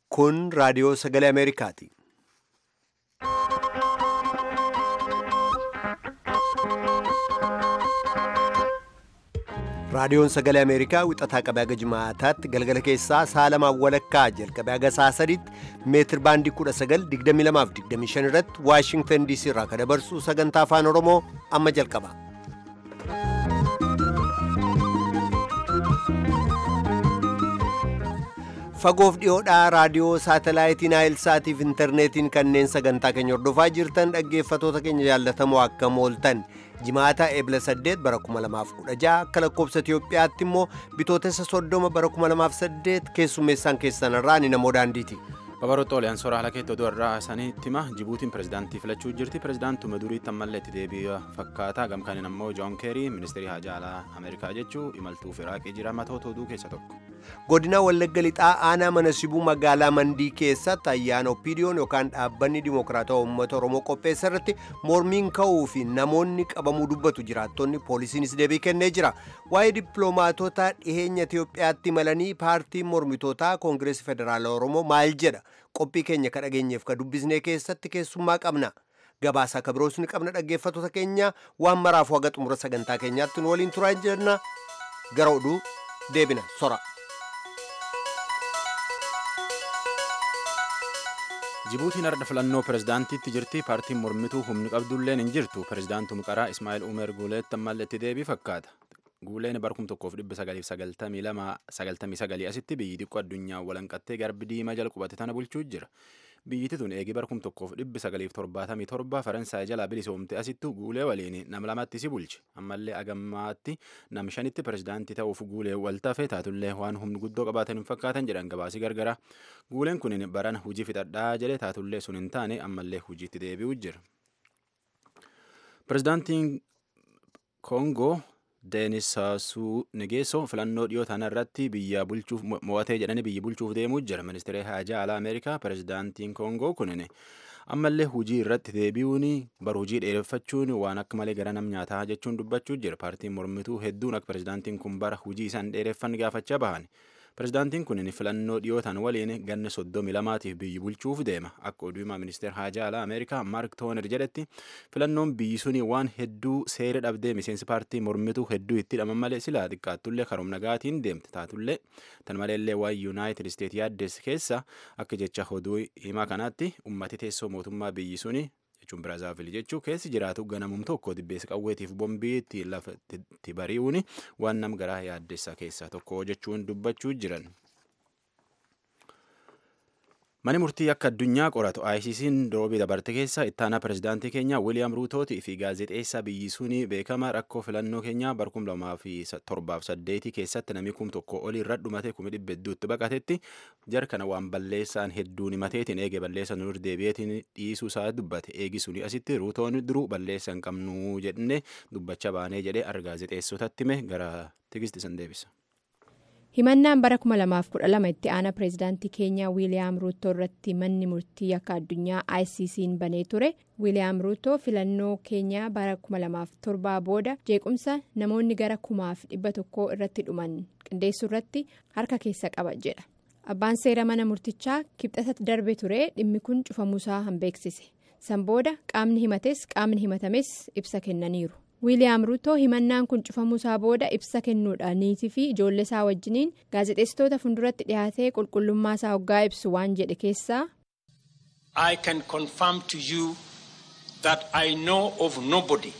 Kun raadiyoo sagalee Ameerikaati. Raadiyoon sagalee Ameerikaa wixataa qabee haga jimaataatti galgala keessaa saalamaan walakkaa jalqabee haga sa'a sadiitti meetir baandii 1922 irratti Waashingtan DC irraa kan dabarsu sagantaa afaan Oromoo amma jalqaba. Fagoof dhiyoodhaa raadiyoo saatalaayitii Naayilsaatiif intarneetiin kanneen sagantaa keenya hordofaa jirtan dhaggeeffatoota keenya jaallatamoo akkam ooltan. Jimaata eebla 8 bara 2016 akka lakkoobsa Itoophiyaatti immoo bitootessa 30 bara 2008 keessummeessaan keessan irraa ni namoo daandiiti. Babaroota oliyaan soora haala keetti oduu irraa isaaniitti hima Jibuutiin pirezidaantii filachuu jirti. Pirezidaantuma duriitti ammallee itti deebi'a fakkaata. Gamkaaniin ammoo Joon Keerii ministeerii haajaa alaa Ameerikaa jechuu imaltuuf Iraaqii jira matoota oduu keessa tokko. Godina Wallagga Lixaa aanaa mana sibuu magaalaa Mandii keessatti ayyaana Oppiidiyoon yookaan dhaabbanni Dimokiraatawaa Uummata Oromoo qopheessa irratti mormiin ka'uu fi namoonni qabamuu dubbatu jiraattonni poolisiinis deebii kennee jira. Waa'ee dippiloomaatota dhiheenya Itoophiyaatti imalanii paartiin mormitootaa Koongireesii Federaalaa Oromoo maal jedha? Qophii keenya ka dhageenyeef ka dubbisnee keessatti keessummaa qabna. Gabaasaa ka biroos ni qabna dhaggeeffatoota keenya waan maraafuu haga xumura sagantaa keenyaatti nu waliin turaa jenna. Gara oduu deebina sora. Jibuutiin har'a filannoo pirezidaantiitti jirti. Paartiin mormituu humni qabdulleen hin jirtu. Pirezidaantum qaraa Ismaa'eel Umer Guuleetti ammallee itti deebii fakkaata. Guuleen bara 1999 asitti biyyi xiqqoo addunyaa walanqattee garbi diimaa jala qubate tana bulchuu jira. Biyyiti tun eegi bara 1977 Faransaay jalaa bilisoomte asittu guulee waliin nam lamatti si bulche. Ammallee agammaatti nam shanitti pirezidaantii ta'uuf guulee wal tafe taatullee waan humni guddoo qabaatan hin fakkaatan jedhan gabaasii gargara. Guuleen kun baran hujii fixadhaa jedhe taatullee sun hin taane ammallee hujiitti deebi'uu jira. Pirezidaantiin Koongoo Deenis Saasuu Nigeessoo filannoo dhiyoo tana irratti biyya bulchuuf mo'atee jedhanii biyya bulchuuf deemuu jira. Ministeerri haajaa alaa Ameerikaa pirezidaantiin Koongoo kunin ammallee hujii irratti deebi'uun bara hujii dheereffachuun waan akka malee gara nam nyaataa jechuun dubbachuu jira. Paartiin mormituu hedduun akka pirezidaantiin kun bara hujii isaan dheereffan gaafachaa bahan. Pirezidaantiin kun filannoo dhiyootaan waliin ganna soddomi lamaatiif biyyi bulchuuf deema. Akka oduu himaa ministeera haajaa alaa Ameerikaa Maark Tooner jedhetti filannoon biyyi suni waan hedduu seera dhabdee miseensi paartii mormituu hedduu itti hidhaman malee silaa xiqqaattullee karoom nagaatiin deemte taatullee tan maleellee waan yuunaayitid isteet yaaddes keessa akka jecha oduu himaa kanaatti ummati teessoo mootummaa biyyi suni jechuun biraazaavil jechuu keessi jiraatu ganamum tokko dibbeessa qawweetiif bombii itti lafatti bari'uun waan nam garaa yaaddessa keessaa tokko jechuun dubbachuu jiran. Mani murtii akka addunyaa qoratu ICC'n roobii dabarte keessa ittaanaa pirezidaantii keenya Wiiliyaam Ruutootii fi gaazexeessaa biyyi suni beekama rakkoo filannoo keenyaa bara kum lamaa fi torbaaf saddeetii keessatti namni kum tokko olii irra dhumate kumi dhibba hedduutti baqatetti jar kana waan balleessaan hedduun himateetiin eege balleessa nur deebi'eetiin dhiisuu isaa dubbate eegi suni asitti Ruutoon duruu balleessa hin qabnu jenne dubbacha baanee jedhee gaazexeessotatti hime gara tigisti san deebisa. himannaan bara 2012 itti aanaa pireezidaantii keenyaa wiiliyaam ruutoo irratti manni murtii akka addunyaa icc'n banee ture wiiliyaam ruutoo filannoo keenyaa bara 2007 booda jeequmsa namoonni gara 1,100 irratti dhuman qindeessuu irratti harka keessa qaba jedha abbaan seera mana murtichaa kibxata darbe ture dhimmi kun cufamuusaa hanbeeksise san booda qaamni himates qaamni himatames ibsa kennaniiru. wiiliyaam ruutoo himannaan kun cufamuusaa booda ibsa kennuudhaan niitii fi ijoollee isaa wajjiniin gaazexeessitoota fuulduratti dhiyaatee qulqullummaa isaa hoggaa ibsu waan jedhe keessaa. I can confirm to you that I know of nobody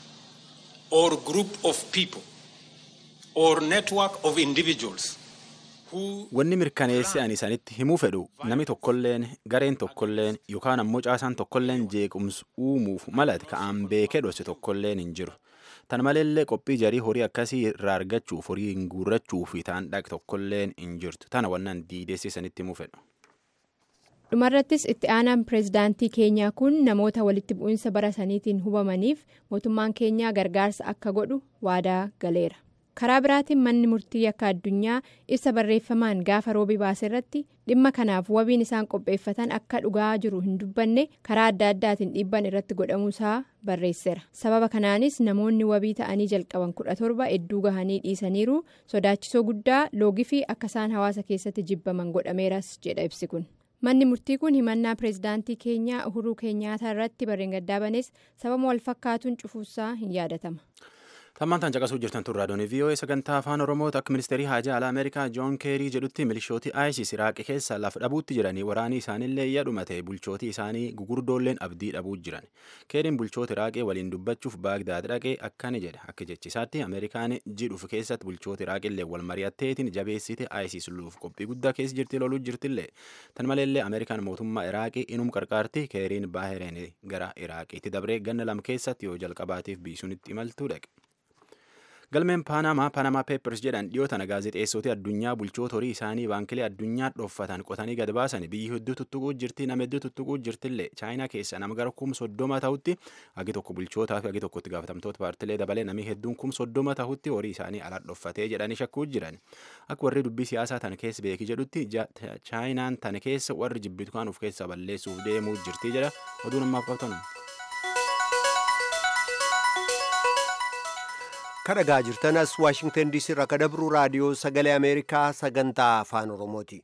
or group of people or network of individuals. Wanni mirkaneessi ani isanitti himuu fedhu namni tokkolleen gareen tokkolleen yookaan ammoo caasaan tokkolleen jeequmsa uumuuf malate ka'aan beekee dhoosse tokkolleen hin jiru. Tan maleellee qophii jarii horii akkasii irraa argachuuf horii hin guurrachuu fi ta'an dhaqe tokkolleen hin jirtu. Tana wannan diideessi isanitti himuu fedhu. dhumarrattis itti aanaan pireezidaantii keenyaa kun namoota walitti bu'iinsa bara saniitiin hubamaniif mootummaan keenyaa gargaarsa akka godhu waadaa galeera. karaa biraatiin manni murtii akka addunyaa ibsa barreeffamaan gaafa roobii baase irratti dhimma kanaaf wabiin isaan qopheeffatan akka dhugaa jiru hin dubbanne karaa adda addaatiin dhiibban irratti godhamuusaa barreesseera sababa kanaanis namoonni wabii ta'anii jalqaban kudha torba hedduu gahanii dhiisaniiru sodaachisoo guddaa loogii fi akka isaan hawaasa keessatti jibbaman godhameeras jedha ibsi kun manni murtii kun himannaa pireezidaantii keenyaa uhuruu keenyaataa irratti barreen gaddaabanes sababa wal fakkaatuun cufuusaa hin yaadatama. Tammaan caqasuu jirtan tun raadiyoon VOA sagantaa afaan Oromoota akka ministeerii haajaa alaa Ameerikaa Joon Keerii jedhutti milishooti ISIS Iraaqi keessa lafa dhabuutti jiranii waraanii isaaniillee iyya dhumate bulchootii isaanii gugurdoolleen abdii dhabuu jiran. Keeriin bulchoota Iraaqii waliin dubbachuuf Baagdaad dhaqee akkani jedhe akka jechisaatti Ameerikaan jidhuuf keessatti bulchoota Iraaqillee wal mari'atteetiin jabeessite ISIS luuf qophii guddaa keessa jirti loluu jirtillee. Tan maleellee Ameerikaan mootummaa Iraaqii inum qarqaarti Keeriin Baahireen gara Iraaqiitti dabree ganna lam keessatti yoo jalqabaatiif biisuunitti imaltuu dhaqe. galmeen paanamaa paanamaa peepers jedhan dhiyoo tana gaazexeessootii addunyaa bulchoota horii isaanii baankilee addunyaa dhoffatan qotanii gad baasan biyyi hedduu tuttuquu jirti nama hedduu tuttuquu jirtillee chaayinaa keessa nama gara kum soddoma ta'utti hagi tokko bulchootaa fi hagi tokkotti gaafatamtoota paartilee dabalee namni hedduun kum soddoma ta'utti horii isaanii ala dhoffatee jedhanii shakkuu jiran akka warri dubbii siyaasaa tana keessa beeki jedhutti chaayinaan tana keessa warri jibbitu kan of keessa balleessuuf deemuu jirti jedha oduu namaaf qabatan. kadhagaa jirtan as waashingtan diisii irraa ka dabruu raadiyoo sagalee ameerikaa sagantaa afaan oromooti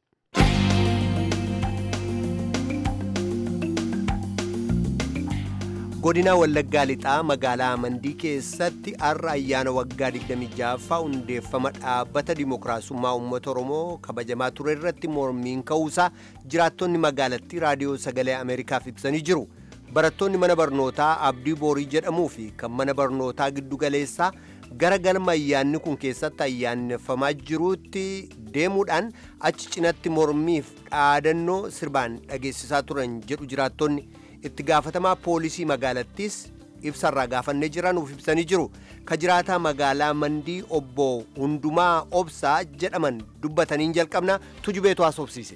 godina wallaggaa lixaa magaalaa mandii keessatti har'a ayyaana waggaa 26ffaa hundeeffama dhaabbata dimookiraasummaa uummata oromoo kabajamaa ture irratti mormiin ka'uusaa jiraattonni magaalattii raadiyoo sagalee ameerikaaf ibsanii jiru barattoonni mana barnootaa abdii boorii jedhamuu fi kan mana barnootaa giddugaleessaa gara galma ayyaanni kun keessatti ayyaaneffamaa jiruutti deemuudhaan achi cinatti mormiif dhaadannoo sirbaan dhageessisaa turan jedhu jiraattonni itti gaafatamaa poolisii magaalattiis ibsarraa gaafannee jiranuuf ibsanii jiru ka jiraataa magaalaa mandii obbo hundumaa obsaa jedhaman dubbataniin jalqabna tujubeetu haasofsiise.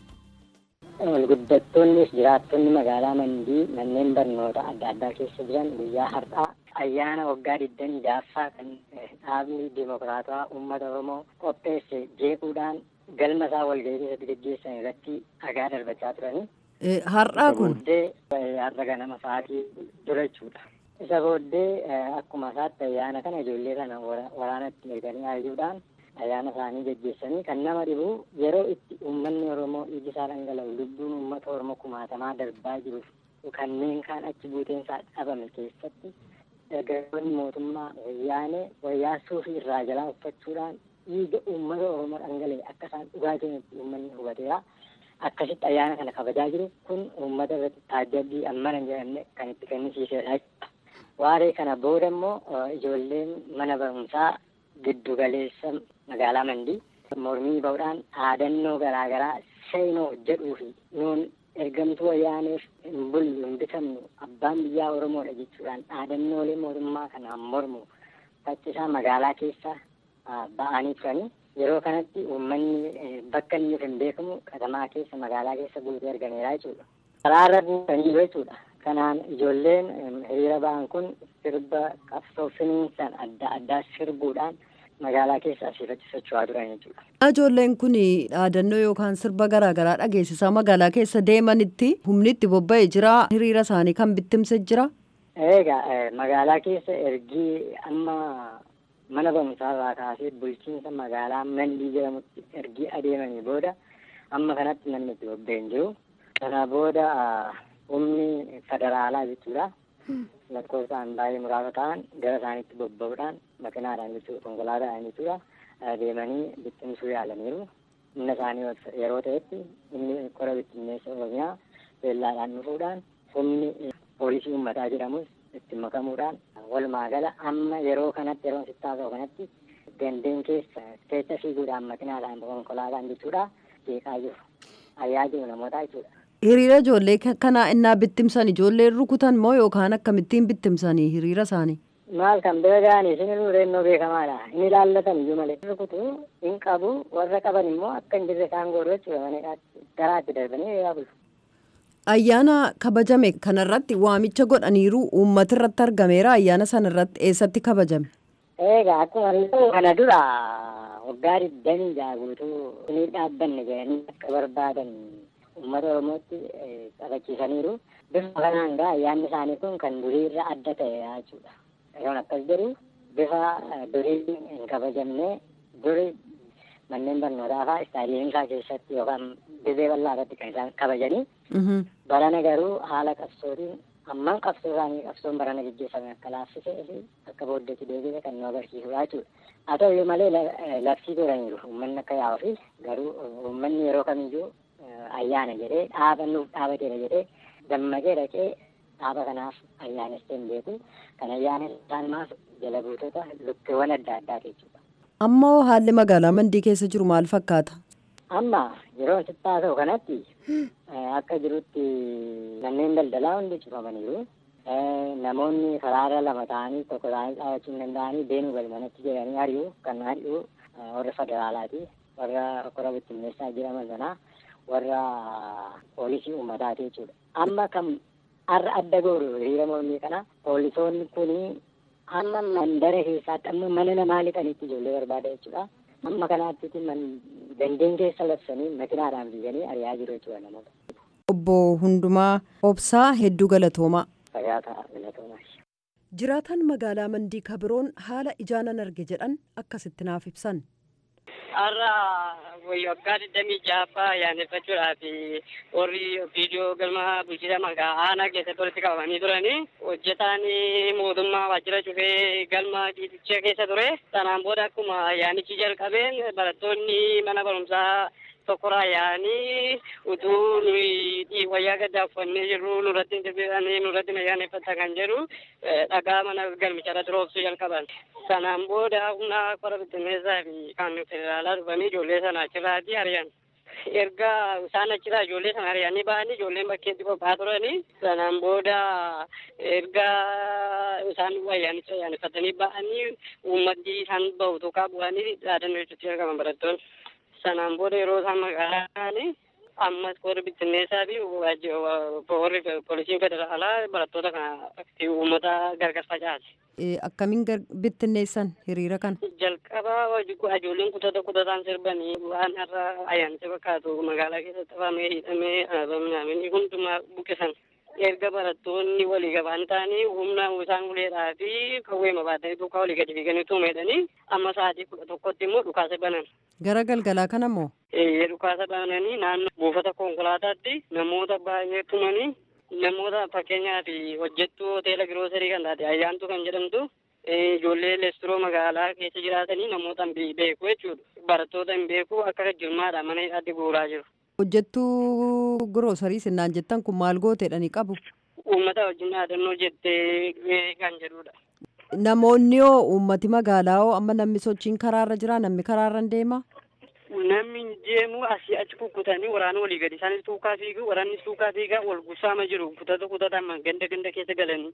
Guddattoonnis jiraattonni magaalaa mandii manneen barnoota adda addaa keessa jiran guyyaa har'aa ayyaana waggaa digdamii jaaffaa kan dhaabni dimokiraataa uummata oromoo qopheesse jeequudhaan galma isaa walgahii keessatti gaggeessan irratti dhagaa darbachaa turanii. Har'aa kun. Booddee har'a ganama sa'aatii dura jechuudha. Isa booddee akkuma isaatti ayyaana kana ijoollee kana waraanatti erganii aayuudhaan ayyaana isaanii gaggeessanii kan nama dhibu yeroo itti uummanni oromoo dhiigi isaa dhangala'u lubbuun uummata oromoo kumaatamaa darbaa jiruuf kanneen kaan achi buuteen isaa dhabame keessatti dargaggoonni mootummaa wayyaanee wayyaa suufii irraa jalaa uffachuudhaan dhiiga uummata oromoo dhangala'e akka isaan dhugaa jiranitti uummanni hubateera. Akkasitti ayyaana kana kabajaa jiru kun uummata irratti taajjabbii ammana hin jedhamne kan itti kennisiisedha. Waaree kana booda immoo ijoolleen mana barumsaa giddu galeessa magaalaa Mandii mormii ba'uudhaan dhaadannoo garaagaraa seenoo jedhuu fi nuun ergamtuu wayyaaneef hin bullu hin bitamnu abbaan biyyaa Oromoodha jechuudhaan dhaadannoolee mootummaa kanaan mormu faccisaa magaalaa keessa ba'anii turanii yeroo kanatti uummanni bakka inni hin beekamu katamaa keessa magaalaa keessa guutee argameera jechuudha. Karaarra buutanii jiru jechuudha. Kanaan ijoolleen hiriira ba'an kun sirba qabsoo finiinsan adda addaa sirbuudhaan magaalaa keessa asii achi socho'aa turan jechuudha. Ijoolleen kun dhaadannoo yookaan sirba garaagaraa dhageessisaa magaalaa keessa deemanitti humni itti bobba'ee jira hiriira isaanii kan bittimse jira. Egaa magaalaa keessa ergii amma mana barumsaa irraa kaasee bulchiinsa magaalaa Mandii jedhamutti ergii adeemanii booda amma kanatti namni itti bobba'ee hin jiru. Kana booda humni federaalaa jechuudha. lakkoofsaan baay'ee muraasa ta'an gara isaaniitti bobba'uudhaan makinaadhaan jechuudha konkolaataadhaan jechuudha deemanii bittimsuu yaalaniiru. Humna isaanii yeroo ta'etti inni qora bittinneessa oromiyaa beellaadhaan dhufuudhaan humni poolisii uummataa jedhamus itti makamuudhaan walumaa gala amma yeroo kanatti yeroo sittaa ta'u kanatti gandeen keessa keessa fiiguudhaan makinaadhaan konkolaataan jechuudha jeeqaa jiru. Ayyaa jiru namootaa jechuudha. Hiriira ijoollee kanaa innaa bittimsan ijoollee rukutan moo yookaan akkamittiin bittimsanii hiriira isaanii? Maal kan bira ga'anii isin reennoo beekamaadha. Inni ilaallatan iyyuu malee. Rukutu hin qabu warra qaban immoo akka hin jirre isaan godhu jechuudha maneedhaa garaatti darbanii hiriiraa bulu. Ayyaana kabajame kanarratti waamicha godhaniiru uummata irratti argameera ayyaana sanarratti eessatti kabajame? Egaa akkuma kana dura waggaa digdamii jaha guutuu inni dhaabbanne jedhanii akka barbaadan uummata oromootti qabachiisaniiru bifa kanaan gaa ayyaanni isaanii kun kan durii irra adda ta'e jechuudha yeroon akkas jedhu bifa durii hin kabajamne duri manneen barnootaa fa'aa istaadiyeemsaa keessatti yookaan dirree bal'aa irratti kan isaan kabajanii barana garuu haala qabsootiin ammaan qabsoo isaanii qabsoon barana gaggeeffame akka laaffisee fi akka booddeetti deebi'e kan nu agarsiisudha jechuudha. Haa ta'u malee labsii godhaniiru uummanni akka yaa'uu fi garuu uummanni yeroo kamiyyuu ayyaana jedhee dhaaba nuuf dhaabateera jedhee dammaqee dhaqee dhaaba kanaaf ayyaanessaa hin beeku kan ayyaanessan maaf jala buutota lukkeewwan adda addaati jechuudha. Amma haalli magaalaa mandii keessa jiru maal fakkaata? Amma yeroo sittaa ta'u kanatti akka jirutti manneen daldalaa hundi cufamaniiru. Namoonni karaarra lama ta'anii tokko ta'anii dhaabachuu hin danda'anii deemuu galmanatti jedhanii ari'u kan ari'u warra federaalaati. Warra kora bittinneessaa jedhaman sanaa warra poolisii uummataati jechuudha. Amma kan har'a adda gooru hiriira mormii kana poolisoonni kuni amma mandara keessaatti amma mana namaa lixanitti ijoollee barbaada jechuudha. Amma kanaatti dandeen keessa labsanii makinaadhaan fiiganii ari'aa jiru jechuudha namoota. Obbo Hundumaa Obsaa hedduu galatoomaa. Fayyaa ta'a galatoomaa. Jiraataan magaalaa Mandii kabiroon haala ijaanan arge jedhan akkasitti naaf ibsan. Har'a waggaa digdamii ja'affaa ayyaaneffachuudhaaf warri viidiyoo galma bulchiinsa magaalaa aanaa keessatti walitti qabamanii turanii hojjetaan mootummaa waajjira cufee galma dhiiticha keessa ture. Sanaan booda akkuma ayyaanichi jalqabeen barattoonni mana barumsaa tokkorraa yaa'anii utuu nuyi wayyaa gaddaa uffannee jirru nurratti deebi'anii nurratti ayyaaneffata kan jedhu dhagaa mana galmicharratti roobsuu jalqaban. Sanaan booda humna qora bittinneessaa fi kan federaalaa dhufanii ijoollee sana achirraatti ari'an. Erga isaan achirraa ijoollee sana ari'anii ba'anii ijoolleen bakkeetti qophaa'aa turanii sanaan booda erga isaan ayyaanicha ayyaaneffatanii ba'anii uummati isaan bahu tokko bu'anii dhaadannoo jechuutti argaman barattoonni. Sanaan booda yeroo isaan magaalaa ta'anii ammas warri bittinneessaa fi warri poolisiin federaalaa barattoota kana uummata gargar facaase. Akkamiin bittinneessan hiriira kana? Jalqaba ijoolleen kutata kutataan sirbanii waan har'a ayyaanicha fakkaatu magaalaa keessatti afamee hidhamee alaabamnaamini hundumaa buqqisan. Erga barattoonni walii gabaan ta'anii humna isaan uleedhaa fi qawweema baatanii duukaa walii gadi fiiganii tuumeedhanii amma sa'aatii kudha tokkotti immoo dhukaasa banan. Gara galgalaa kana moo? Eeyyee dhukaasa bananii naannoo buufata konkolaataatti namoota baay'ee tumanii namoota fakkeenyaaf hojjettuu hoteela giroosarii kan taate ayyaantu kan jedhamtu ijoollee leesturoo magaalaa keessa jiraatanii namoota hin beeku jechuudha. Barattoota hin beeku akka jirmaadha mana hidhaatti guuraa jiru. Hojjettuu giroosarii sinnaan jettan kun maal gooteedhani qabu? Uummata wajjin dhaadannoo jettee kan jedhudha. Namoonni hoo uummati magaalaa hoo amma namni sochiin karaarra jira namni karaarra hin deema? Namni hin deemu asii achi kukkutanii waraana walii gadi isaanis tuukaa fiigu waraannis tuukaa fiigaa wal gusaama jiru kutata kutataan ganda ganda keessa galanii.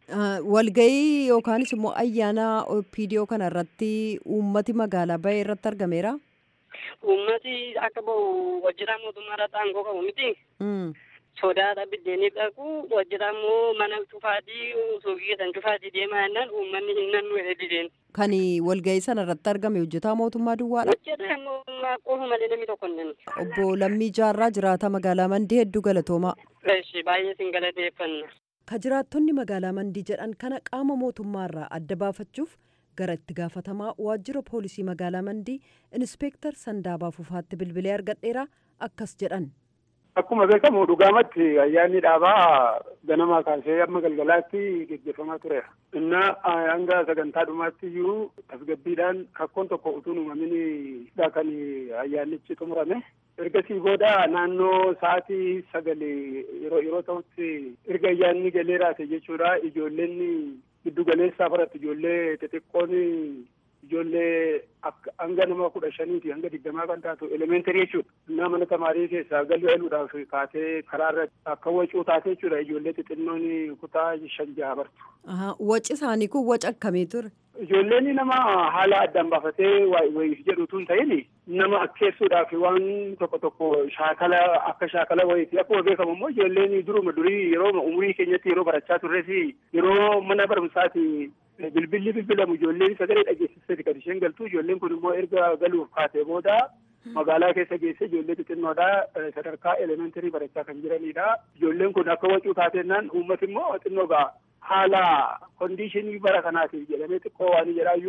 Walgahii yookaanis immoo ayyaana opiidiyoo kana irratti uummati magaalaa bahee irratti argameera? Uummati akka bahu hojjetaa mootummaa irratti aangoo qabu miti. sodaadha biddeeniif dhaqu hojjetaa immoo mana cufaatii suuqii keessan cufaatii deemaa jennaan uummanni hin nannu dideen. Kan walgahii sana irratti argame hojjetaa mootummaa duwwaadha. Hojjetaa mootummaa qofa malee namni tokko hin nannu. Obbo Lammii Jaarraa jiraata magaalaa Mandii hedduu galatoomaa. Eeshi baay'ee sin galateeffanna. Ka jiraattonni magaalaa Mandii jedhan kana qaama mootummaarraa adda baafachuuf gara itti gaafatamaa waajjira poolisii magaalaa Mandii Inspeektar Sandaabaa Fufaatti bilbilee argadheera akkas jedhan. Akkuma beekamu dhugaamatti ayyaanni dhaabaa ganamaa kaasee amma galgalaatti geggeeffamaa tureera. Inna hanga sagantaa dhumaatti iyyuu tasgabbiidhaan rakkoon tokko utuu uumamin kan ayyaannichi xumurame. Ergasii booda naannoo sa'aatii sagalee yeroo yeroo ta'utti erga ayyaanni galee raate jechuudha ijoolleen giddu galeessaa baratti ijoollee xixiqqoon ijoollee hanga nama kudha shaniiti hanga digdamaa kan taatu elementary jechuudha. Innaa mana tamaarii keessaa galuu eeluudhaaf kaatee karaarra akka wacuu taate jechuudha ijoollee xixinnoon kutaa shan jaha bartu. Waci isaanii kun waca akkamii ture? Ijoolleen nama haala addaan baafatee wayiif jedhu tun ta'in nama akkeessuudhaaf waan tokko tokko shaakala akka shaakala wayiiti. Akkuma beekamu immoo ijoolleen duruma durii yeroo umurii keenyatti yeroo barachaa turres yeroo mana barumsaati bilbilli bilbilamu ijoolleen sagalee dhageessisee kan isheen galtu ijoolleen kun immoo erga galuuf kaatee booda magaalaa keessa geesse ijoollee xixinnoodha sadarkaa elementarii barachaa kan jiranidha. Ijoolleen kun akka wacuu taatennaan uummati immoo xinnoo ga'a haala kondiishinii bara kanaatiif jedhamee xiqqoo waan jedhaayyuu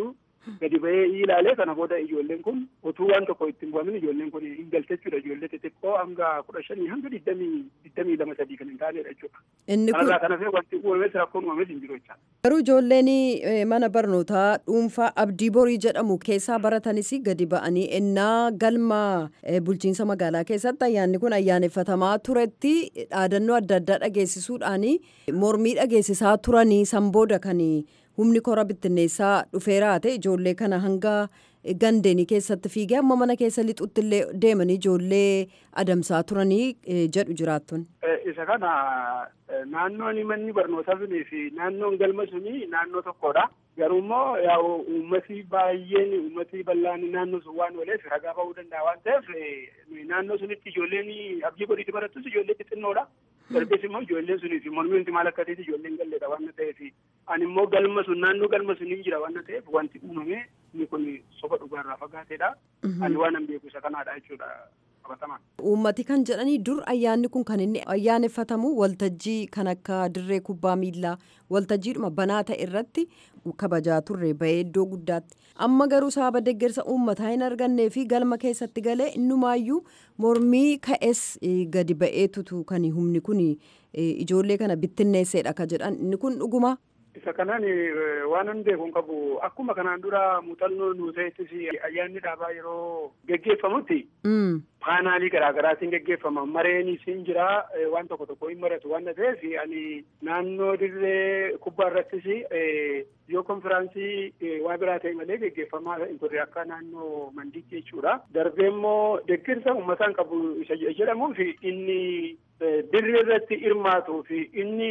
gadi bahee ilaalee kana booda ijoolleen kun utuu waan tokko ittiin bu'amin ijoolleen kun hin galte jechuudha ijoollee xixiqqoo hanga kudha shanii hanga digdamii digdamii lama sadii kan hin taanedha jechuudha. Inni kun Kanarraa kana fee wanti uumames rakkoon uumames hin jiru jechaadha. garuu ijoolleen eh, mana barnootaa dhuunfaa abdii borii jedhamu keessaa baratanis gadi ba'anii ennaa galma eh, bulchiinsa magaalaa keessatti ayyaanni kun ayyaaneffatamaa turetti dhaadannoo adda addaa dhageessisuudhaan mormii dhageessisaa turanii san booda kan humni kora bittinneessaa dhufeeraa ta'e ijoollee kana hanga gandeenii keessatti fiigee amma mana keessa lixutti illee deemanii ijoollee adamsaa turanii eh, jedhu jiraattonni. Eh, Isa kana eh, naannoon manni barnootaa sunii fi naannoon galma sunii naannoo tokkodha. Garuu immoo yaa'u uummati baay'een uummati bal'aan naannoo sun waan ooleef ragaa ba'uu danda'a waan ta'eef eh, naannoo sunitti ijoolleen abdii godhiitti barattus ijoollee xixinnoodha. Darbees immoo ijoolleen sunii fi mormii wanti maal akka ta'eef ijoolleen galleedha waan ta'eef ani immoo galma sun naannoo galma sunii jira waan ta'eef wanti uumame inni kun soba dhugaarraa fagaateedha. Ani waan an beeku isa kanaadha jechuudha qabatamaan. Uummati kan jedhanii dur ayyaanni kun kan inni ayyaaneffatamu waltajjii kan akka dirree kubbaa miillaa waltajjiidhuma banaa ta'e irratti kabajaa turre bahee iddoo guddaatti. Amma garuu sababa deeggarsa uummataa hin argannee fi galma keessatti galee innumaayyuu mormii ka'es eh, gadi ba'eetutu kan humni kun eh, ijoollee kana bittinneesseedha ka jedhan inni kun dhuguma. Isa kanaan eh, waan an beeku hin qabu akkuma kanaan dura muuxannoo nuu ta'ettis ayyaanni dhaabaa yeroo geggeeffamutti Mm. paanaalii garaagaraatiin geggeeffama mareenis hin jira eh, waan tokko tokko hin maratu waan ta'eef ani naannoo dirree kubbaa irrattis eh, yoo konfiraansii eh, waa biraa ta'e malee geggeeffamaa hin turre akka naannoo mandiitti jechuudha. Darbee immoo deeggarsa uummataan qabu isa jedhamuuf inni eh, dirree irratti hirmaatuu fi inni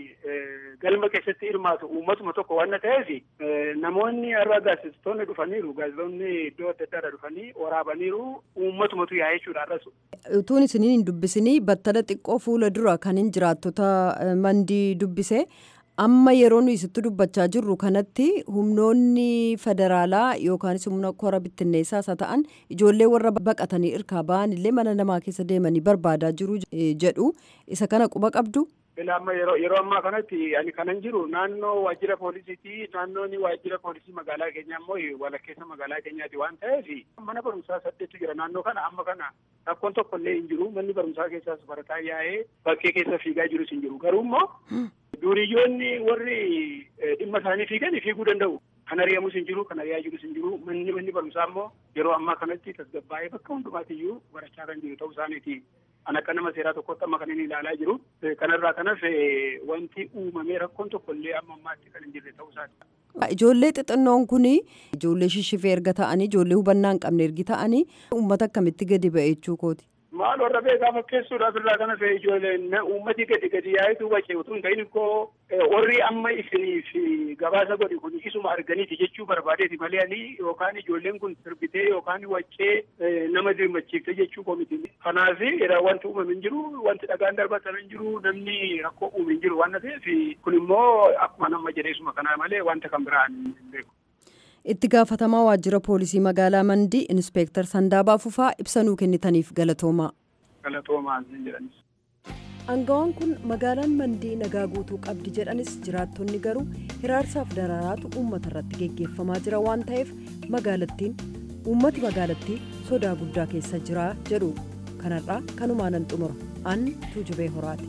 eh, galma keessatti hirmaatu uummatuma tokko waan ta'eef eh, namoonni har'a gaazexeessitoonni dhufaniiru gaazexeessitoonni iddoo adda addaadhaa dhufanii waraabaniiru uummatumatu yaa'ee jechuudha har'as. utuun isiniin hin dubbisinii battala xiqqoo fuula dura kan hin jiraattota eh, mandii dubbise amma yeroo nu isitti dubbachaa jirru kanatti humnoonni federaalaa yookaanis humna kora bittinneessaas haa ta'an ijoollee warra baqatanii irkaa ba'an illee mana namaa keessa deemanii barbaadaa jiru eh, jedhu isa kana quba qabdu. Ila amma yeroo yeroo ammaa kanatti ani kanan jiru naannoo waajjira poolisiiti naannoon waajjira poolisii magaalaa keenyaa immoo walakkeessa magaalaa keenyaati waan ta'eef mana barumsaa saddeetu jira naannoo kana amma kana rakkoon tokko illee hin jiru manni barumsaa keessaas barataa yaa'ee bakkee keessa fiigaa jirus hin jiru garuu immoo duuriyyoonni warri eh, dhimma isaanii fiigan fiiguu danda'u. Kan ari'amus hin jiru, kan ari'aa jirus hin jiru. Manni manni barumsaa immoo yeroo ammaa kanatti tasgabbaa'ee bakka hundumaatiyyuu barachaa kan jiru ta'uu isaaniiti. An akka nama seeraa tokkotti amma kan inni ilaalaa jiru. Eh, Kanarraa kanas eh, wanti uumamee rakkoon tokko illee amma ammaatti kan hin jirre ta'uu isaati. Ijoollee xixinnoon kun ijoollee shishifee erga ta'anii ijoollee hubannaa hin qabne ergi ta'anii uummata akkamitti gadi ba'e jechuu kooti. Maal warra beekaa fakkeessuudhaaf irraa kana fe'e ijoolleen uummati gadi gadi yaa'etu wacee utuu hin ta'in koo warri amma isiniif gabaasa godhi kun isuma arganiiti jechuu barbaadeeti malee ani yookaan ijoolleen kun sirbitee yookaan waccee nama dirmachiifte jechuu koo miti. Kanaaf wanti uumame hin jiru wanti dhagaan darbatan hin jiru namni rakkoo uume hin jiru waan ta'eef kun immoo akkuma nama jedheesuma kanaa malee wanta kan biraan hin beeku. Itti gaafatamaa waajjira poolisii magaalaa Mandii Inspeektar Sandaabaa Fufaa ibsa nuu kennitaniif galatoomaa. Galatoomaa hin jedhanis. Aangawaan kun magaalaan Mandii nagaa guutuu qabdi jedhanis jiraattonni garuu hiraarsaaf dararaatu uummata irratti geggeeffamaa jira waan ta'eef magaalattiin uummati magaalattii sodaa guddaa keessa jira jedhu kanarraa kanumaanan xumura an tuujubee horaati.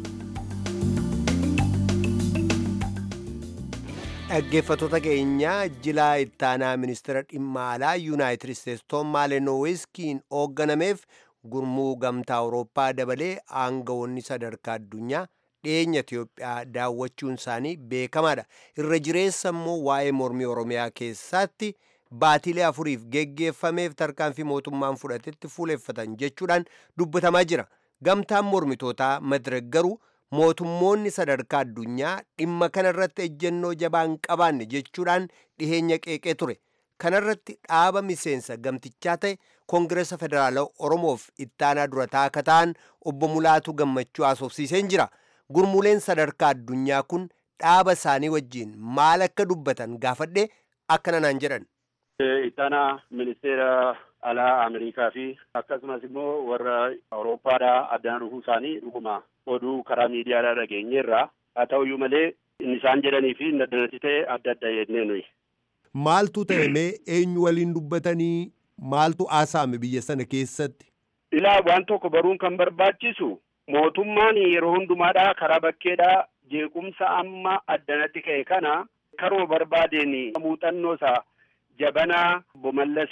dhaggeeffattoota keenya jilaa ittaanaa ministeera dhimma alaa yuunaayitid isteetsi toom maalenowiskiin hoogganameef gurmuu gamtaa awurooppaa dabalee aangawoonni sadarkaa addunyaa dhiyeenya itiyoophiyaa daawwachuun isaanii beekamaadha irra jireessa immoo waa'ee mormii oromiyaa keessatti baatilee afuriif geggeeffameef tarkaanfii mootummaan fudhatetti fuuleffatan jechuudhaan dubbatamaa jira gamtaan mormitootaa madirek garuu mootummoonni sadarkaa addunyaa dhimma kanarratti ejjennoo jabaan qabaanne jechuudhaan dhiheenya qeeqee ture kanarratti dhaaba miseensa gamtichaa ta'e koongireesa federaalaa oromoof ittaanaa durataa akka ta'an obbo Mulaatu gammachuu haasofsiiseen jira gurmuuleen sadarkaa addunyaa kun dhaaba isaanii wajjiin maal akka dubbatan gaafadhe akkana naan jedhan. Ittaanaa ministeera alaa Ameerikaa fi akkasumas immoo warra Awurooppaadhaa addaan dhufuu isaanii dhuguma oduu karaa miidiyaadhaa dhageenyeerra haa ta'uyyuu malee inni isaan jedhanii fi inni addanatti ta'e adda adda jennee nuyi. Maaltu ta'e mee eenyu waliin dubbatanii maaltu haasa'ame biyya sana keessatti? Ilaa waan tokko baruun kan barbaachisu mootummaan yeroo hundumaadhaa karaa bakkeedhaa jeequmsa amma addanatti ka'e kana karoo barbaadeen muuxannoo isaa jabanaa bomallas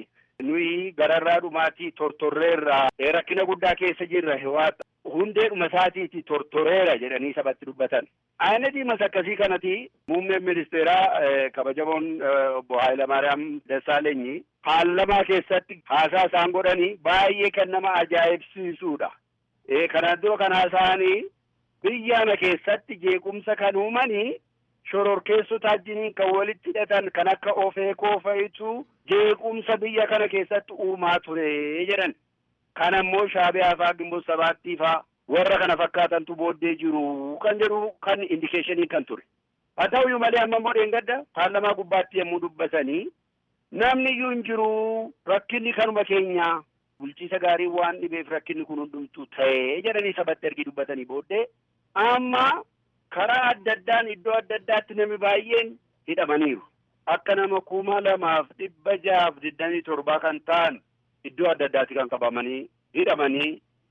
nuyi gararraa dhumaatii tortorreerraa rakkina guddaa keessa jirra hewaata hundeedhuma isaatiiti tortoreera jedhanii sabatti dubbatan. Ayinatiimas akkasii kanati muummeen ministeeraa kabajamoon obbo Hayilamaariyaam Dassaalenyi paarlamaa keessatti haasaa isaan godhanii baay'ee kan nama ajaa'ibsiisuudha. Kanaan dura kan haasa'anii biyyaana keessatti jeequmsa kan uumanii shororkeessota wajjiniin kan walitti hidhatan kan akka ofeekoo fa'itu jeequmsa biyya kana keessatti uumaa ture jedhan. Kan ammoo shaabiyaa faa gimboo sabaattii faa warra kana fakkaatantu booddee jiru kan jedhu kan indikeeshinii kan ture. Haa ta'uyyuu malee amma immoo dheengadda paarlamaa gubbaatti yommuu dubbatanii namni iyyuu hin jiru rakkinni kanuma keenya bulchiisa gaarii waan dhibeef rakkinni kun hundumtuu ta'ee jedhanii sabatti ergi dubbatanii booddee amma karaa adda addaan iddoo adda addaatti namni baay'een hidhamaniiru. Akka nama kuma lamaaf dhibba jahaaf digdamii torbaa kan ta'an iddoo adda addaatti kan qabamanii hidhamanii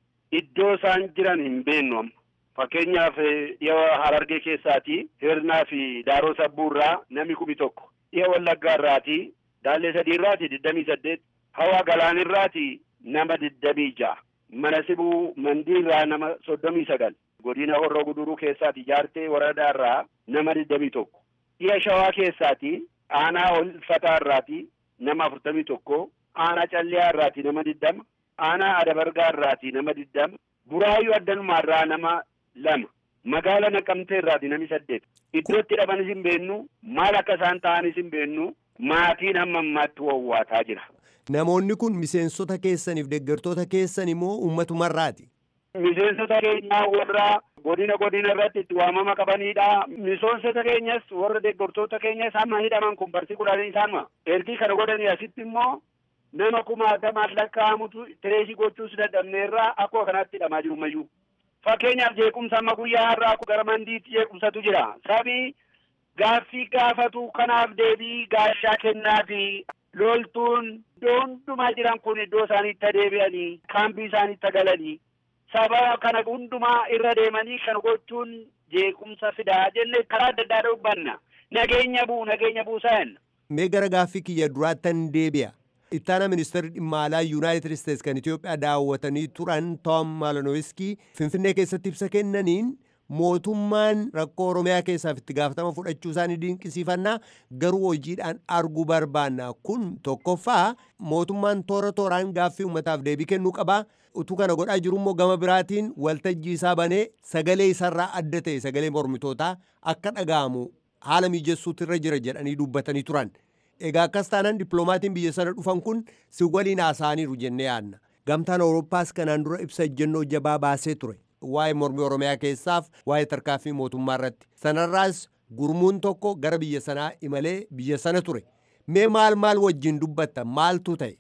iddoo isaan jiran hin beeknu amma. Fakkeenyaaf dhiyoo Harargee keessaati Hirnaa fi Daaroo Sabbuurraa namni kumi tokko. Dhiyoo Wallaggaa irraati Daallee sadii irraati digdamii saddeet. Hawaa Galaanirraati nama digdamii ja'a. Mana Sibuu Mandii irraa nama soddomii sagal. Godina Horroo Guduruu keessaati Jaartee Waradaa irraa nama digdamii tokko. Dhiya Shawaa keessaati Aanaa Olfataa irraati nama afurtamii tokko. Aanaa Calliyaa irraati nama digdama. Aanaa Adabargaa irraati nama digdama. Buraayyuu Addanumaa irraa nama lama. Magaala Naqamtee irraati nami saddeet. Iddootti hidhamanis hin beennu maal akka isaan ta'anis hin beennu maatiin hamma ammaatti wawwaataa jira. Namoonni kun miseensota keessaniif deeggartoota keessan immoo ummatumarraati. Miseensota keenyaa warra godina godina irratti itti waamama qabanidha. Miseensota keenyas warra deeggartoota keenyas hamma hidhaman kun barsi kudhanii isaanuma. Ergii kana godhanii asitti immoo nama kumaatamaan lakkaa'amutu tireesii gochuus dadhabneerraa akkuma kanaatti hidhamaa jiru mayyuu. Fakkeenyaaf jeequmsa amma guyyaa har'aa gara mandiitti jeequmsatu jira. Sabii gaaffii gaafatu kanaaf deebii gaashaa kennaafi loltuun iddoo hundumaa jiran kun iddoo isaaniitti deebi'anii kaambii isaaniitti galanii saba kana hundumaa irra deemanii kan gochuun jeequmsa fidaa jennee karaa adda addaa dubbanna. Nageenya buu nageenya buusan. Mee gara gaaffii kiyya duraattan deebi'a. Ittaana ministeerri dhimma alaa Yuunaayitid Isteets kan Itoophiyaa daawwatanii turan Toom Maalanowiskii Finfinnee keessatti ibsa kennaniin mootummaan rakkoo Oromiyaa keessaaf itti gaafatama fudhachuu isaanii dinqisiifannaa garuu hojiidhaan arguu barbaanna. Kun tokkoffaa mootummaan toora tooraan gaaffii uummataaf deebii kennuu qabaa. Utuu kana godhaa jiru immoo gama biraatiin waltajjii isaa banee sagalee isarraa adda ta'e sagalee mormitootaa akka dhaga'amu haala mijessuutu irra jira jedhanii dubbatanii turan. Egaa akkas taanaan dippiloomaatiin biyya sana dhufan kun si waliin haasa'aniiru jennee yaadna. Gamtaan Awurooppaas kanaan dura ibsa ejjennoo jabaa baasee ture. Waa'ee mormii Oromiyaa keessaaf waa'ee tarkaanfii mootummaa irratti. Sanarraas gurmuun tokko gara biyya sanaa imalee biyya sana ture. Mee maal maal wajjin dubbatta maaltu ta'e?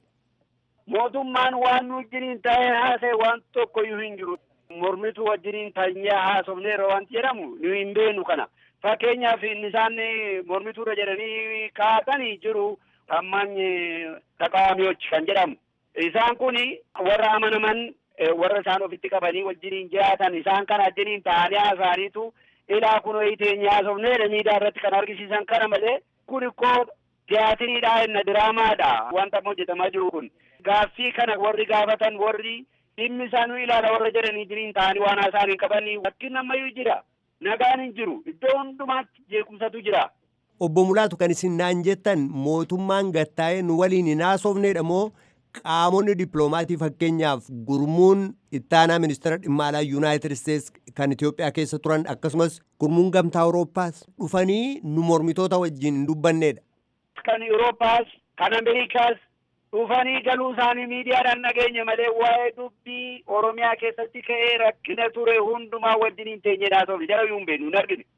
Mootummaan waan nu wajjiniin taa'ee haasa'e waan tokko iyyuu hin jiru. Mormitu wajjiniin taa'ee haasofneera wanti jedhamu nu hin beenu kana. Fakkeenyaaf inni isaan mormituudha jedhanii kaa'atanii jiru ammaan taqaamiyochi kan jedhamu. Isaan kun warra amanaman warra isaan ofitti qabanii wajjiniin jiraatan isaan kana wajjiniin taa'anii haasa'aniitu ilaa kun ho'iteen haasofneedha miidiyaa irratti kan argisiisan kana malee kun ikkoo tiyaatiriidha inna diraamaadha wanta hojjetamaa jiru kun. Gaaffii kana warri gaafatan warri dhimmi isaanuu ilaala warra jedhanii jiriin ta'anii waan haasa'anii qabanii wakkiin ammayyuu jira. Nagaan hin jiru. Iddoo hundumaatti jeequmsatu jira. Obbo Mulaatu kan isin naan jettan mootummaan gattaa'ee nu waliin hin haasofneedha moo qaamonni dippiloomaatii fakkeenyaaf gurmuun ittaanaa ministeera dhimma alaa Yuunaayitid Isteets kan Itoophiyaa keessa turan akkasumas gurmuun gamtaa Awurooppaas dhufanii nu mormitoota wajjin hin dubbanneedha. Kan Awurooppaas kan Ameerikaas dhufanii galuu isaanii miidiyaadhaan dhageenya malee waa'ee dubbii Oromiyaa keessatti ka'ee rakkina ture hundumaa wajjin hin teenyedhaa ta'u jara yuun beenu hin argine.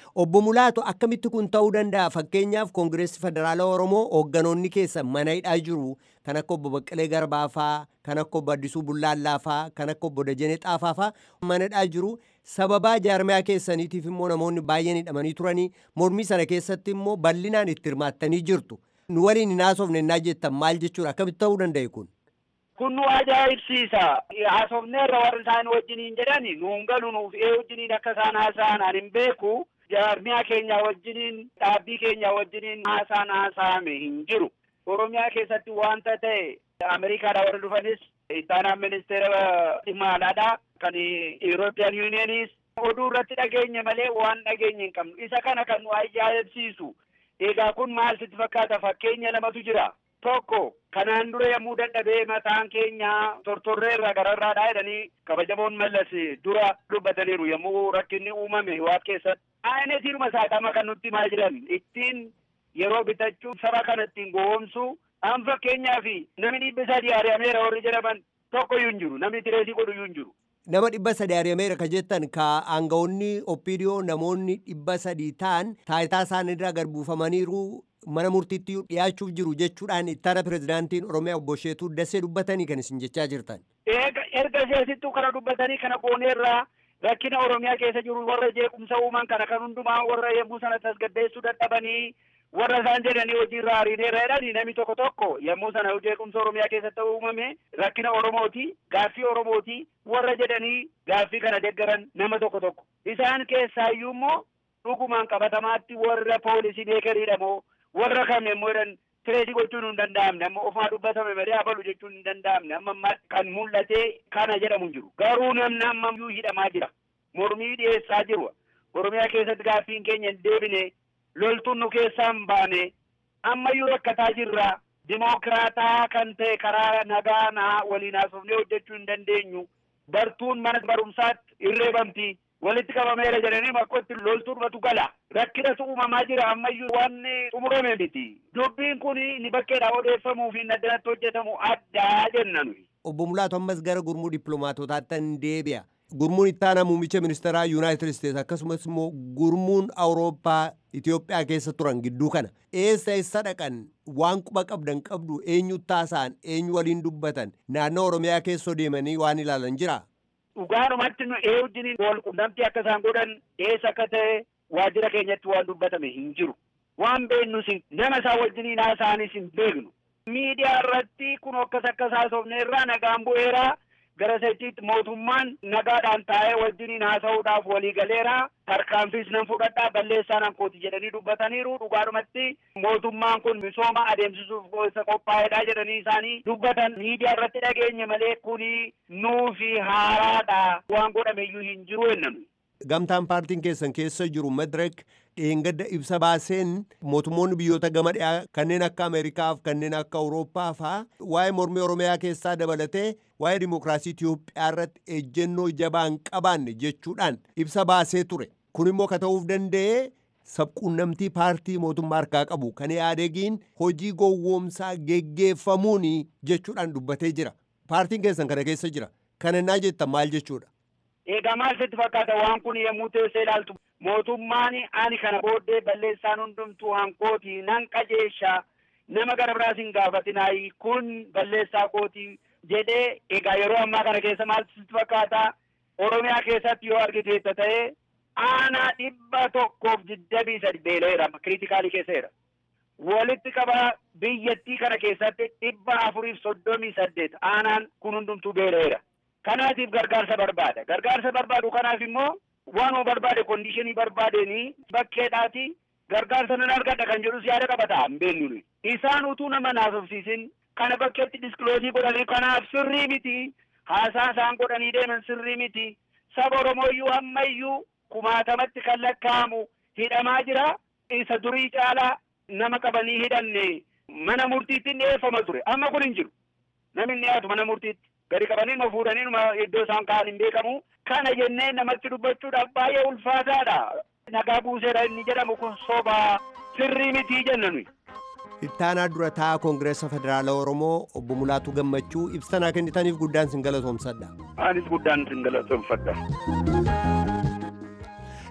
Obbo Mulaatu akkamitti kun ta'uu danda'a fakkeenyaaf Koongireessi Federaalaa Oromoo hoogganoonni keessa mana hidhaa jiru kan akka obbo Baqqalee Garbaa faa kan akka obbo Addisuu Bullaallaa faa kan akka obbo Dajanee Xaafaa faa mana hidhaa jiru sababaa jaarmiyaa keessaniitiif immoo namoonni baay'een hidhamanii turanii mormii sana keessatti immoo bal'inaan itti hirmaattanii jirtu nu waliin hin haasofne innaa jettan maal jechuudha akkamitti ta'uu danda'e kun. kun nu ajaa'ibsiisa haasofneerra warri isaan wajjiniin jedhani nuun galu nuuf ee wajjiniin akka isaan haasa'an ani hin beeku jaarmiyaa keenya wajjiniin dhaabbii keenya wajjiniin haasaan haasa'ame hin jiru oromiyaa keessatti wanta ta'e ameerikaadha warri dhufanis ittaanaan ministeera dhimma alaadha kan European Unionis oduu irratti dhageenye malee waan dhageenye hin qabnu isa kana kan nu ajaa'ibsiisu egaa kun maal sitti fakkaata fakkeenya lamatu jira tokko kanaan dura yommuu dadhabee mataan keenya tortorreerra gararraadha jedhanii kabajamoon mallas dura dubbataniiru yommuu rakkinni uumame waan keessatti aynetiinuma saaqama kan nutti himaa jiran ittiin yeroo bitachuu saba kana ittiin gowwoomsu an fakkeenyaa fi namni dhibba sadii ari'ameera warri jedhaman tokkoyyuu hin jiru namni tireesii godhuyyuu hin jiru. Nama dhibba sadii ari'ameera ka jettan ka aangawoonni oppiidiyoo namoonni dhibba sadii ta'an taayitaa isaaniirraa garbuufamaniiru mana murtiitti dhiyaachuuf jiru jechuudhaan ittaana pirezidaantiin Oromiyaa obbo Sheetuu Dassee dubbatanii kan isin jechaa jirtan. Erga seesittuu kana dubbatanii kana gooneerraa rakkina Oromiyaa keessa jiru warra jeequmsa uuman kana kan hundumaa warra yommuu sana tasgabbeessuu dadhabanii warra isaan jedhanii hojiirra ariineerra jedhanii namni tokko tokko yommuu sana jeequmsa Oromiyaa keessatti uumame rakkina Oromooti gaaffii Oromooti warra jedhanii gaaffii kana deggaran nama tokko tokko isaan keessaayyuu immoo dhugumaan qabatamaatti warra poolisii beekaniidha moo warra kam yommuu jedhan tireesii gochuun hin danda'amne amma ofumaa dubbatame malee abalu jechuun hin danda'amne amma ammaa kan mul'ate kana jedhamu hin jiru garuu namni amma iyyuu hidhamaa jira mormii dhiyeessaa jiru oromiyaa keessatti gaaffiin keenya hin deebine loltuun nu keessaa hin baane ammayyuu rakkataa jirra dimokiraataa kan ta'e karaa nagaa naa waliin haasofnee hojjechuu hin dandeenyu bartuun mana barumsaatti irreebamti walitti qabameera jedhanii bakkotti loltuudhatu gala rakkinatu uumamaa jira ammayyuu waan xumurame miti dubbiin kun ni bakkeedha odeeffamuu fi addanatti hojjetamu addaa jenna nuyi. Obbo Mulaatu ammas gara gurmuu dippiloomaatotaatti hin deebi'a. Gurmuun ittaanaa muummicha ministeeraa Yuunaayitid Isteets akkasumas immoo gurmuun Awurooppaa Itoophiyaa keessa turan gidduu kana eessa eessa dhaqan waan quba qabdan qabdu eenyu taasa'an eenyu waliin dubbatan naannoo Oromiyaa keessa deemanii waan ilaalan jira. Dhugaadhumatti nu ee wajjiniin wal qunnamtii akka isaan godhan eessa akka ta'e waajjira keenyatti waan dubbatame hin jiru. Waan beeknus nama isaan wajjiniin haasa'anis hin beeknu. Miidiyaa irratti kun akkas akkas haasofneerraa nagaan bu'eeraa gara sechiitti mootummaan nagaadhaan taa'ee wajjiniin haasa'uudhaaf waliigaleera tarkaanfiis nan fudhadhaa balleessaa nan kooti jedhanii dubbataniiru dhugaadhumatti mootummaan kun misooma adeemsisuuf isa qophaa'edha jedhanii isaanii dubbatan miidiyaa irratti dhageenye malee kuni nuufi haaraadha waan godhameyyuu hin jiru jennanu. Gamtaan paartiin keessan keessa jiru Madirek dheengadda ibsa baaseen mootummoonni biyyoota gama dhiyaa kanneen akka Ameerikaa fi kanneen akka Awurooppaa fa'aa waa'ee mormii Oromiyaa keessaa dabalatee waa'ee dimokiraasii Itiyoophiyaa irratti ejjennoo jabaa hin qabaanne jechuudhaan ibsa baasee ture. Kun immoo ka ta'uuf danda'e sabquunnamtii paartii mootummaa harkaa qabu kan yaadegiin hojii gowwoomsaa geggeeffamuun jechuudhaan dubbatee jira. Paartiin keessan kana keessa jira. Kana naa jettan maal jechuudha? Egaa maal sitti fakkaata waan kun yommuu teessee ilaaltu mootummaan ani kana booddee balleessaan hundumtuu hankooti nan qajeesha nama gara biraas hin gaafatinaayi kun balleessaa kooti jedhee egaa yeroo ammaa kana keessa maal sitti fakkaata Oromiyaa keessatti yoo argiteetta ta'e aanaa dhibba tokkoof digdamii sadi beela'eera kiriitikaalii keesseera. Walitti qaba biyyattii kana keessatti dhibba afuriif soddomii saddeet aanaan kun hundumtuu beela'eera. Kanaatiif gargaarsa barbaada. Gargaarsa barbaadu kanaaf immoo waanuma barbaade kondishinii barbaadeenii bakkeedhaati gargaarsa nan argadha kan jedhus yaada qabata hin beeknu. Isaan utuu nama naasofsiisin kana bakkeetti diskiloosii godhanii kanaaf sirrii miti. Haasaa isaan godhanii deeman sirrii miti. Saba Oromooyyuu ammayyuu kumaatamatti kan lakkaa'amu hidhamaa jira. Isa durii caalaa nama qabanii hidhanne mana murtiitti dhiyeeffama ture. Amma kun hin jiru. Namni dhiyaatu mana murtiitti. gadi qabanii ma fuudhanii numa iddoo isaan ka'an hin beekamu. Kana jennee namatti dubbachuudhaaf baay'ee ulfaataadha. Nagaa buuseera inni jedhamu kun sobaa sirrii mitii jenna nuyi. Ittaanaa dura taa'aa Koongireessa Federaala Oromoo obbo Mulaatu Gammachuu ibsanaa kennitaniif guddaan sin galatoomsadha. Anis guddaan sin galatoomfadha.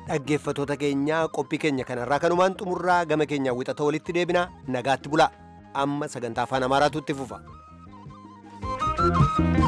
dhaggeeffatoota keenyaa qophii keenya kanarraa kanumaan xumurraa gama keenyaa wixata walitti deebinaa nagaatti bulaa amma sagantaa afaan amaaraatu itti fufa.